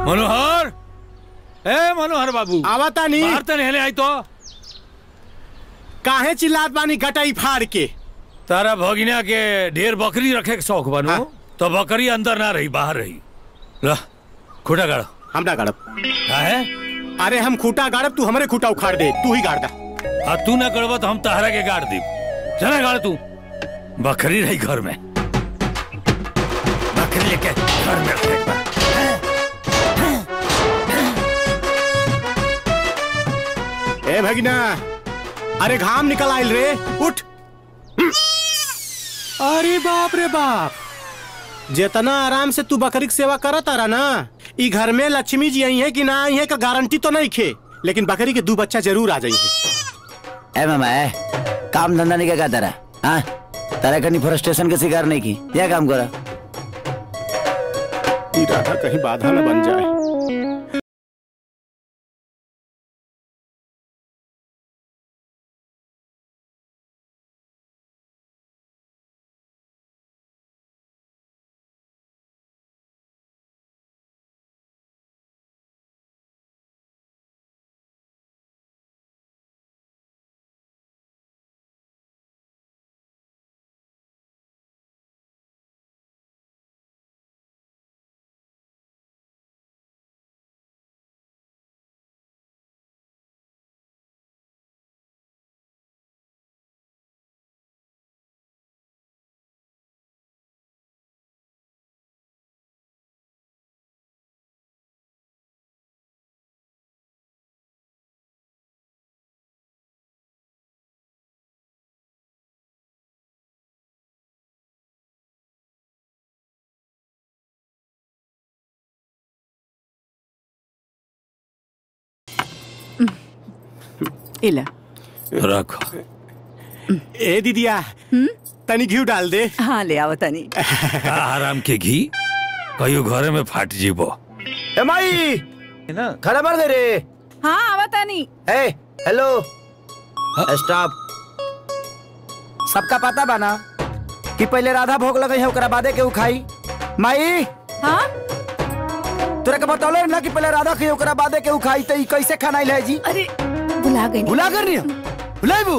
मनोहर ए मनोहर बाबू आवता नहीं बाहर तो नहीं आई तो काहे चिल्लात बानी गटाई फाड़ के तारा भगिना के ढेर बकरी रखे के शौक बनू हाँ। तो बकरी अंदर ना रही बाहर रही ला खुटा गाड़ो हम ना गाड़ब का है अरे हम खूटा गाड़ब तू हमरे खूटा उखाड़ दे तू ही गाड़ दा आ तू ना गड़बा तो हम तहरा के गाड़ दी चला गाड़ तू बकरी रही घर में बकरी लेके घर में रखे एक बार। ए भगिना अरे घाम निकल आइल रे उठ अरे बाप रे बाप जितना आराम से तू बकरी की सेवा करत रहा ना ई घर में लक्ष्मी जी आई है कि ना आई है का गारंटी तो नहीं खे लेकिन बकरी के दो बच्चा जरूर आ जाएंगे ए मामा ए काम धंधा नहीं क्या तेरा हाँ तेरा कहीं फ्रस्ट्रेशन के शिकार नहीं की क्या काम करा ई राधा कहीं बाधा न बन जाए इला रखो ए दीदिया तनी घी डाल दे हाँ ले आओ तनी का आराम के घी कहियो घरे में फाट जीबो ए माई ना खड़ा मार दे रे हाँ आवा तनी ए हेलो स्टॉप सबका पता बना कि पहले राधा भोग लगे है ओकरा बादे के उ खाई माई हाँ तोरा के बतौले ना कि पहले राधा के ओकरा बादे के उ खाई त ई कैसे खाना है जी अरे बुला गई भुला कर नहीं भुलाइबू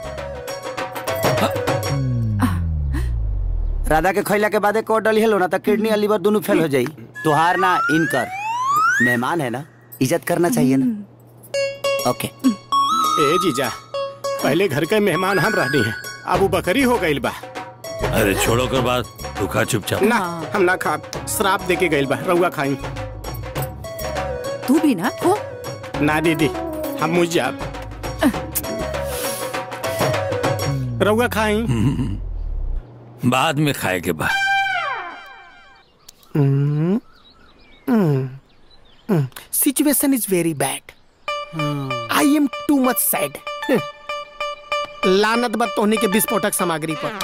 राधा के खैला के बादे कोट डली हेलो ना तो किडनी और लीवर दोनों फेल हो जाई तुहार ना इनकर मेहमान है ना इज्जत करना चाहिए ना ओके ए जीजा पहले घर के मेहमान हम रहनी है अब वो बकरी हो गई बा अरे छोड़ो कर बात तू खा चुपचाप ना हाँ। हम ना खा श्राप दे के गई बा रउआ खाई तू भी ना खो ना दीदी हम मुझ जाब रउआ खाई बाद में खाए के बाद situation is very bad I am too much sad लानत बद तोहनी के विस्फोटक सामग्री पर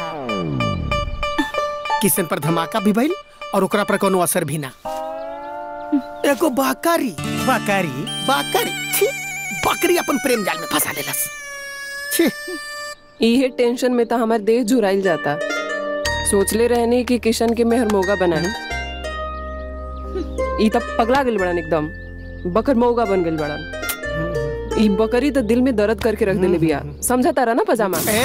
किसन पर धमाका भी भइल और ओकरा पर कोनो असर भी ना एगो बकरी बकरी बकरी छी बकरी अपन प्रेम जाल में फंसा लेलस छी इहे टेंशन में तो हमार देह झुराइल जाता सोचले रहने कि किशन के मेहर मोगा बनाए ई तब पगला गेल बड़न एकदम बकर मौगा बन गेल बड़न ई बकरी तो दिल में दर्द करके रख देले बिया समझा तारा ना पजामा ए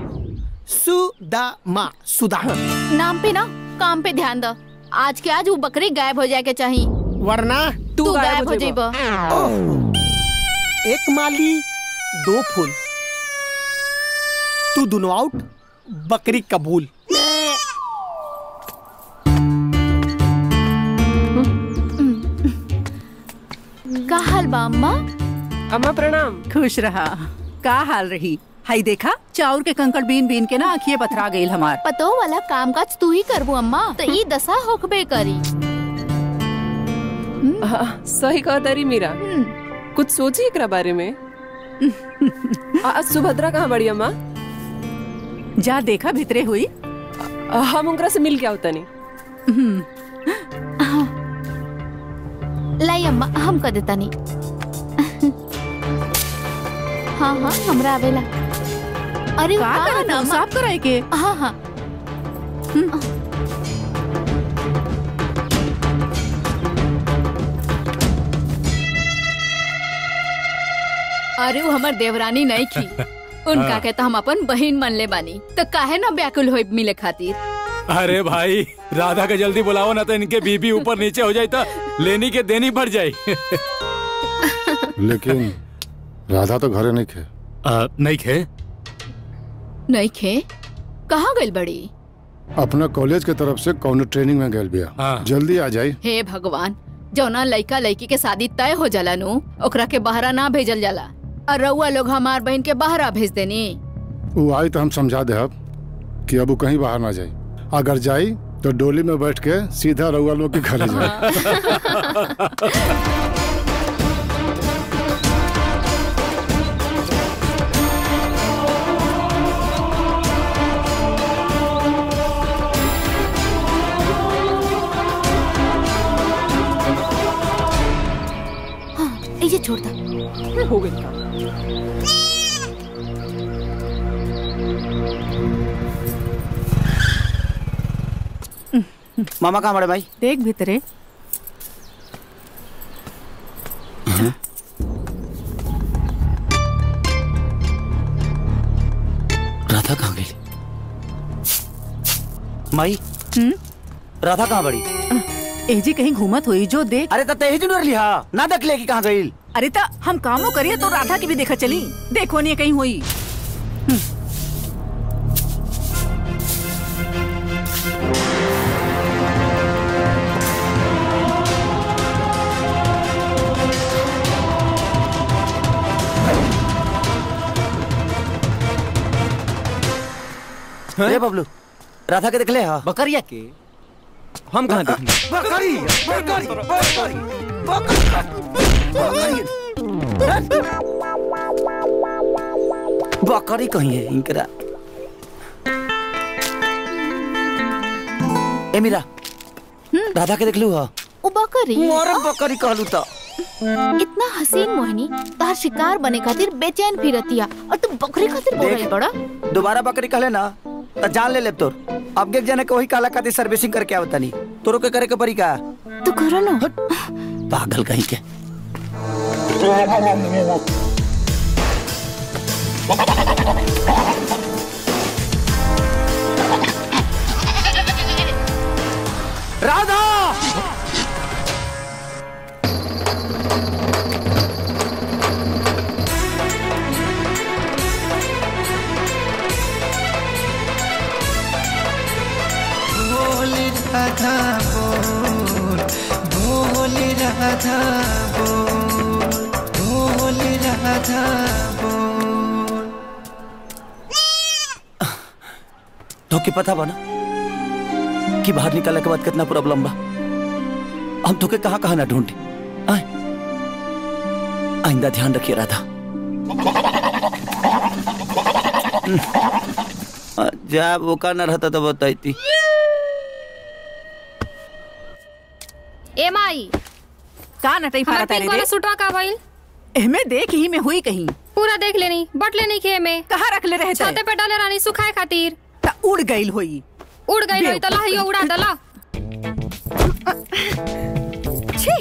सुदामा सुदा नाम पे ना काम पे ध्यान दो आज के आज वो बकरी गायब हो जाए के चाहिए वरना तू तू गायब गायब हो हो जाइबा। जाइबा एक माली दो फूल तू दोनों आउट बकरी कबूल का हाल बा अम्मा अम्मा प्रणाम खुश रहा का हाल रही हाई देखा चाउर के कंकड़ बीन बीन के ना आँखिए पथरा गईल हमार पतो वाला काम काज तू ही करबू अम्मा तो ई दशा होकबे करी हाँ, सही कहा तारी मीरा हम्म, कुछ सोची एकरा बारे में आज सुभद्रा कहाँ बड़ी अम्मा जा देखा भितरे हुई आ, हम उनकरा से मिल के आवता नहीं लाई अम्मा हम कर देता नहीं हाँ हाँ हमरा आवेला अरे का का करत ना हो? अम्मा साफ कराए के हाँ हाँ अरे वो हमार देवरानी नहीं की उनका के तो हम अपन बहन मन ले बानी तो काहे ना व्याकुल होई मिले खातिर अरे भाई राधा के जल्दी बुलाओ ना तो इनके बीबी ऊपर नीचे हो जाए तो लेनी के देनी बढ़ जाए लेकिन राधा तो घरे नहीं खे नहीं खे नहीं खे कहाँ गइल बड़ी अपना कॉलेज के तरफ से कौनो ट्रेनिंग में गए बिया हाँ। जल्दी आ जाई हे भगवान जौना लइका लड़की के शादी तय हो जाला नु ओकरा के बहरा ना भेजल जाला और रउआ लोग हमार बहन के बहरा भेज देनी वो आई तो हम समझा दे कि अब वो कहीं बाहर ना जाई अगर जाई तो डोली में बैठ के सीधा रउआ लोग के घरे जाए ये छोड़ दो हो गई काम मामा कहाँ बड़े भाई देख भीतरे राधा कहाँ गई माई राधा कहाँ बड़ी एजी कहीं घूमत हुई जो देख अरे तब यही जुड़ लिहा ना देख ले कि कहाँ गई अरे ता हम कामो करिए तो राधा की भी देखा चली देखो नहीं कहीं हुई अरे बबलू राधा के देख ले हा बकरिया के हम कहाँ देखें बकरी बकरी बकरी बकरी कहीं है इनकरा ए मीरा राधा के देख लू हा ओ बकरी मोर बकरी कहलू तो इतना हसीन मोहिनी तार शिकार बने खातिर बेचैन फिरतिया और तू बकरी खातिर बोल रही बड़ा दोबारा बकरी कहले ना तो जान ले ले तोर अब के जने के वही काला खातिर सर्विसिंग करके आवता नहीं तोरो के करे के परी का तू करो ना पागल कहीं के राधा बोल राधा बोल बोल राधा बोल बोल राधा बोल तो के पता बना कि बाहर निकलने के बाद कितना प्रॉब्लम बा हम तो के कहाँ कहाँ ना ढूंढे आए आइंदा ध्यान रखिए राधा जब वो का ना रहता तो बताई ए माई का नटई हमार फारा पिंक तारे वाला रे सूटवा का भइल एहमे देख ही में हुई कहीं पूरा देख लेनी बट लेनी खे में कहाँ रख ले रहे छाते थे पे डाले रानी सुखाए खातिर ता उड़ गईल हुई उड़ गई होई तो लहियो उड़ा दला छी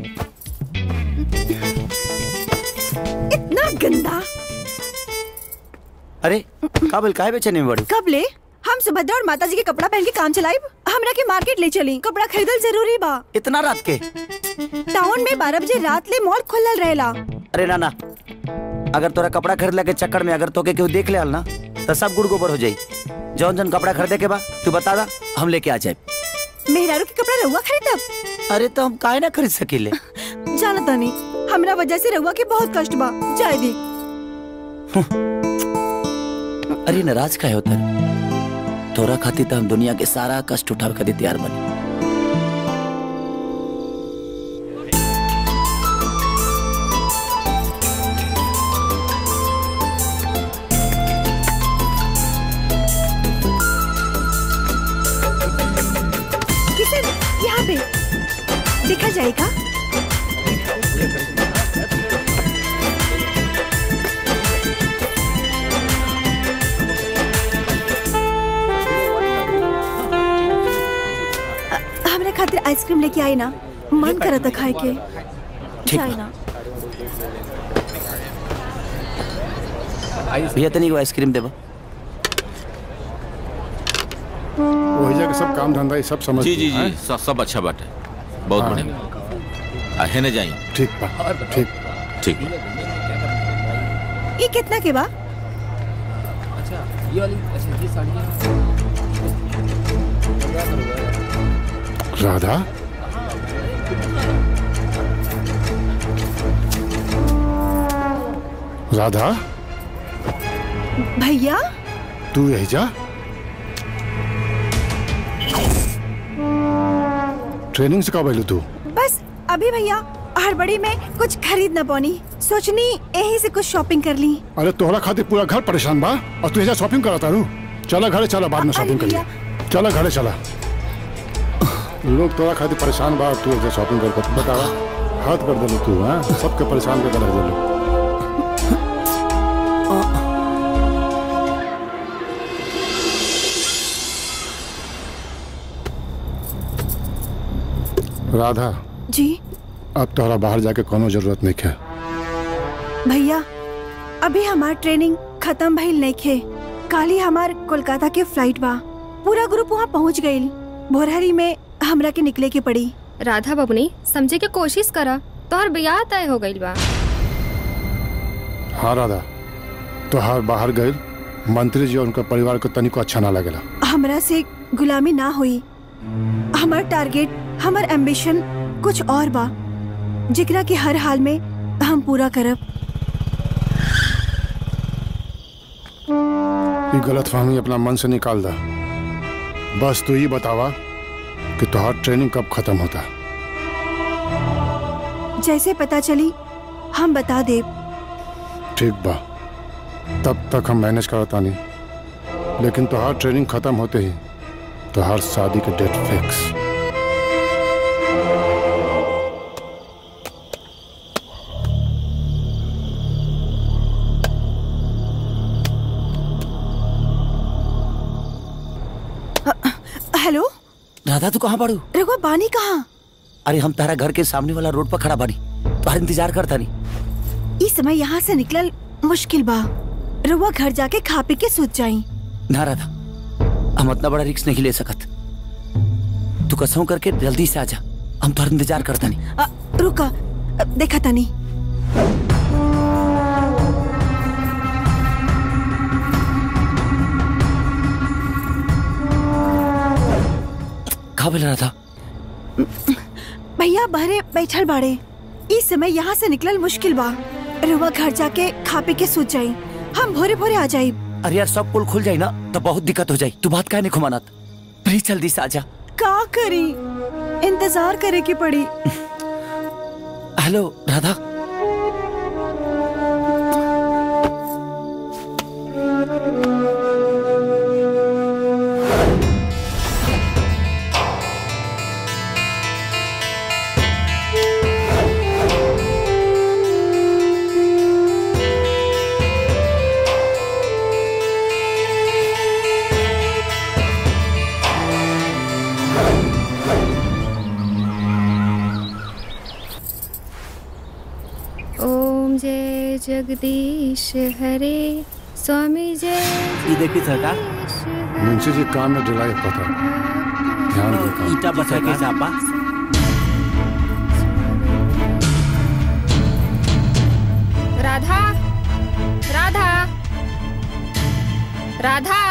इतना गंदा अरे काबिल काहे बेचने में बड़ी कब ले हम सुभद्रा और माता जी के कपड़ा पहन के काम चलाइब हमरा के मार्केट ले चली कपड़ा खरीदल जरूरी बा इतना रात के टाउन में बारह बजे रात ले मॉल खुलल रहेला अरे ना ना अगर तोरा कपड़ा खरीदला के चक्कर में अगर तोके केहू देख ले आल ना तो सब गुड़ गोबर हो जाई जौन जौन कपड़ा खरीदे के बा तू बता दा हम लेके आ जाए मेहरारू के कपड़ा रहुआ खरीदब अरे तो हम काहे ना खरीद सकीले जाना तानी हमरा वजह से रहुआ के बहुत कष्ट बा जाए दी अरे नाराज काहे होता है? तोरा खातिर तो हम दुनिया के सारा कष्ट उठावे खातिर तैयार बनी किसे यहाँ पे देखा जाएगा अ- हमरा खातिर आइसक्रीम लेके आई ना मन करता खाए के ठीक जाए बा। ना भैया तनी एगो आइसक्रीम देबा वही जाके सब काम धंधा ये सब समझ जी जी हैं? जी सब सब अच्छा बात है बहुत हाँ। बढ़िया है ना जाइए ठीक बा ठीक ठीक ये कितना के बा ये वाली अच्छा ये साड़ियाँ राधा राधा भैया तू यही जा ट्रेनिंग से कब आयलू तू बस अभी भैया हड़बड़ी में कुछ खरीद न पानी सोचनी यही से कुछ शॉपिंग कर ली अरे तोहरा खातिर पूरा घर परेशान बा और तू यहाँ शॉपिंग करा तारू चला घरे चला बाद में शॉपिंग करिए चला घरे चला लोग तोरा खातिर परेशान बा और तू यहाँ शॉपिंग कर बतावा हाथ कर दिलू तू हाँ सबके परेशान करके रख दिलू राधा जी अब तोहरा बाहर जाके कोनो जरूरत नहीं है भैया अभी हमार ट्रेनिंग खत्म भइल नहीं खे काली हमार कोलकाता के फ्लाइट बा पूरा ग्रुप वहाँ पहुँच गइल भोरहरी में हमरा के निकले के पड़ी राधा बबनी समझे के कोशिश करा तोहर ब्याह तय हो गइल बा हाँ राधा तोहार बाहर गए मंत्री जी और उनका परिवार को तनिको अच्छा ना लगेला हमरा से गुलामी ना हुई हमार टारगेट हमार एम्बिशन कुछ और बा जिकरा के हर हाल में हम पूरा करब ये गलत फहमी अपना मन से निकाल दा बस तू ही बतावा कि तोहार ट्रेनिंग कब खत्म होता जैसे पता चली हम बता देब ठीक बा तब तक हम मैनेज करता नहीं लेकिन तोहार ट्रेनिंग खत्म होते ही तोहार शादी के डेट फिक्स हेलो राधा तू कहाँ पड़ू रघुआ बानी कहाँ अरे हम तारा घर के सामने वाला रोड पर खड़ा बानी तुम्हारा इंतजार करता नहीं इस समय यहाँ से निकलल मुश्किल बा रघुआ घर जाके खा पी के सूत जाई ना राधा हम इतना बड़ा रिक्स नहीं ले सकत तू कसम करके जल्दी से आजा हम तुम्हारा इंतजार करता नहीं अ, रुका अ, देखा तनी कहाँ बोल रहा था भैया बहरे बैठल बाड़े इस समय यहाँ से निकलल मुश्किल बा रघुआ घर जाके खा पी के सूत जाई हम भोरे भोरे आ जाई अरे यार सब पुल खुल जाए ना तो बहुत दिक्कत हो जाए तू बात काहे नहीं खुमानत प्लीज जल्दी से आजा का करी इंतजार करे की पड़ी हेलो राधा ओम जय जगदीश हरे स्वामी जय ये देखी सरकार मुंशी जी काम में ढिलाई पता ध्यान दे काम। ईटा बचा के चापा राधा राधा राधा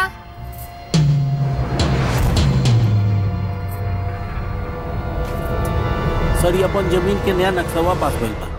सर ये अपन जमीन के नया नक्शवा पास भइल बा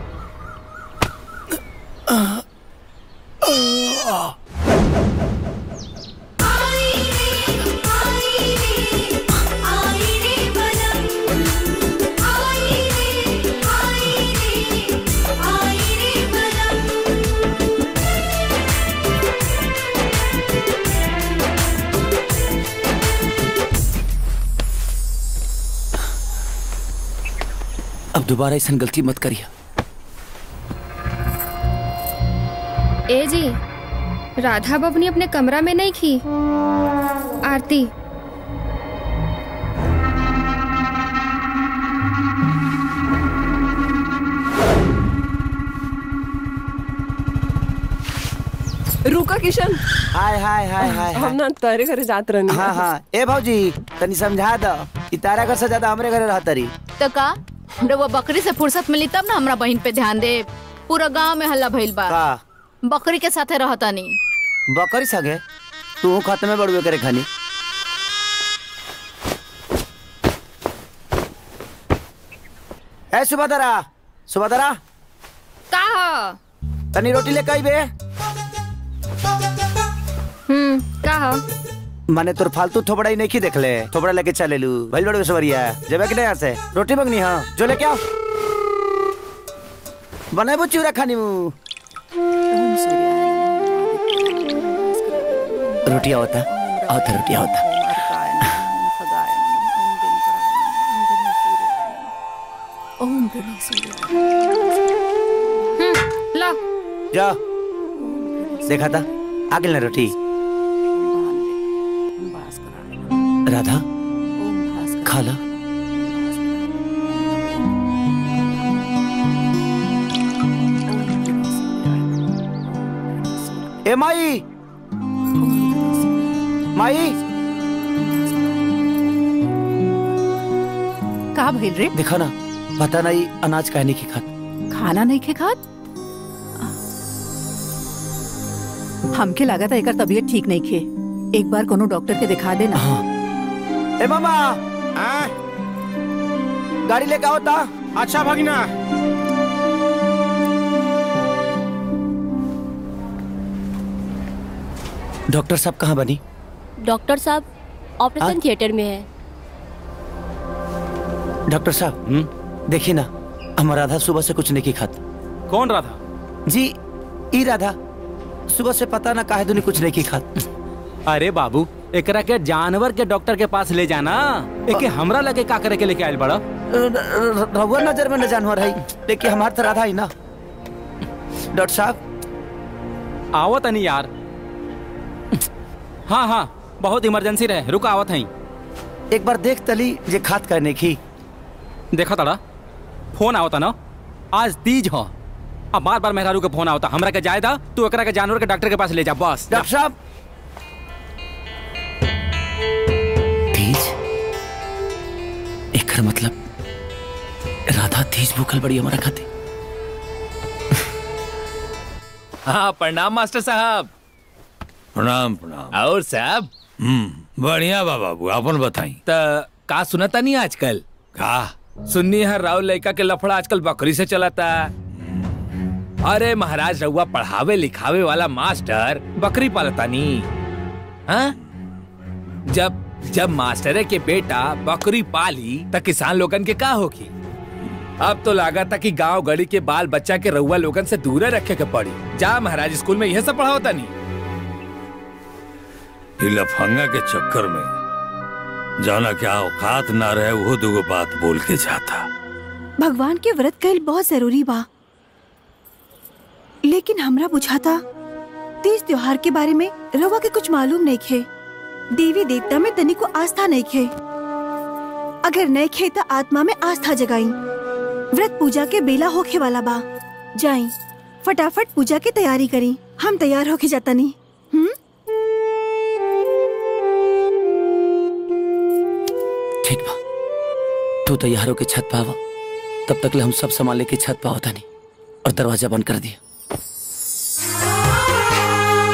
अब दोबारा ऐसा गलती मत करिए ए जी राधा बबनी अपने कमरा में नहीं खी आरती रुका किशन हाय हाय हाय हाय हम ना तारे घरे जात रहनी हाँ हाँ ए भौजी तनी समझा दो ई तारा घर से ज्यादा हमरे घरे रहत रही तो का रउआ बकरी से फुर्सत मिली तब ना हमरा बहन पे ध्यान दे पूरा गांव में हल्ला भइल बा का बकरी के साथे रहतानी बकरी संगे तू खत्मे बड़ुए करे खानी ए सुबदरा सुबदरा का ह तनी रोटी ले कई बे हम्म का ह माने तोर फालतू थोबड़ा ही नहीं की देखले थोबड़ा लेके चले लू भइल बड़ुए सवरिया जेबे कि नहीं यहाँ से रोटी मंगनी हाँ जो लेके आओ बनाबो चूरा खानी मु रोटी आवता आवता रोटी आवता ओम गणेश ला जा देखा था आगे ना रोटी राधा खा ला ए माई माई का भइल रे देखा ना पता नहीं अनाज कहने की खात खाना नहीं खे खात हमके लागत है एकर तबीयत ठीक नहीं खे एक बार कोनो डॉक्टर के दिखा देना ए मामा गाड़ी लेके आओ ता अच्छा भगना डॉक्टर साहब कहाँ बनी डॉक्टर साहब ऑपरेशन थिएटर में है डॉक्टर साहब देखिए ना हम राधा सुबह से कुछ नहीं की खात कौन राधा जी ई राधा सुबह से पता ना काहे दुनी कुछ नहीं की खात अरे बाबू एकरा के जानवर के डॉक्टर के पास ले जाना एके हमरा लगे का करे के लेके आयल बड़ा रहुआ नजर में न जानवर है लेकिन हमार तो राधा ही ना डॉक्टर साहब आवो तनी यार हाँ हाँ बहुत इमरजेंसी रहे रुक आवत हई एक बार देख तली जे खात करने की देखा तड़ा फोन आवता ना आज तीज हो अब बार बार मेहरारू के फोन आवता हमरा के जायदा तू एकरा के जानवर के डॉक्टर के पास ले जा बस जा। डॉक्टर साहब तीज एकर मतलब राधा तीज भूखल बड़ी हमारा खाती हाँ प्रणाम मास्टर साहब प्रणाम प्रणाम और साहब हम्म बढ़िया बा बाबू अपन बताई त का सुनता नहीं आजकल का सुन्नी है राव लड़का के लफड़ा आजकल बकरी से चलाता अरे महाराज रउआ पढ़ावे लिखावे वाला मास्टर बकरी पालता नी हाँ? जब जब मास्टरे के बेटा बकरी पाली त किसान लोगन के का होगी अब तो लागा था कि गांव गड़ी के बाल बच्चा के रउआ लोगन से दूर रखे के पड़ी जा महाराज स्कूल में यह सब पढ़ाओता नहीं ई लफंगा के चक्कर में जाना क्या औकात ना रहे वो दुगो बात बोल के जाता भगवान के व्रत कईल बहुत जरूरी बा लेकिन हमरा बुझाता तीज त्योहार के बारे में रवा के कुछ मालूम नहीं खे देवी देवता में तनी को आस्था नहीं खे अगर नहीं खे तो आत्मा में आस्था जगाई व्रत पूजा के बेला होखे वाला बा जाई फटाफट पूजा की तैयारी करी हम तैयार होके जाता नहीं हम्म ठीक बा तू तैयार होके छत पे आवा तब तक ले हम सब सामान लेके छत पे आवता नहीं और दरवाजा बंद कर दिया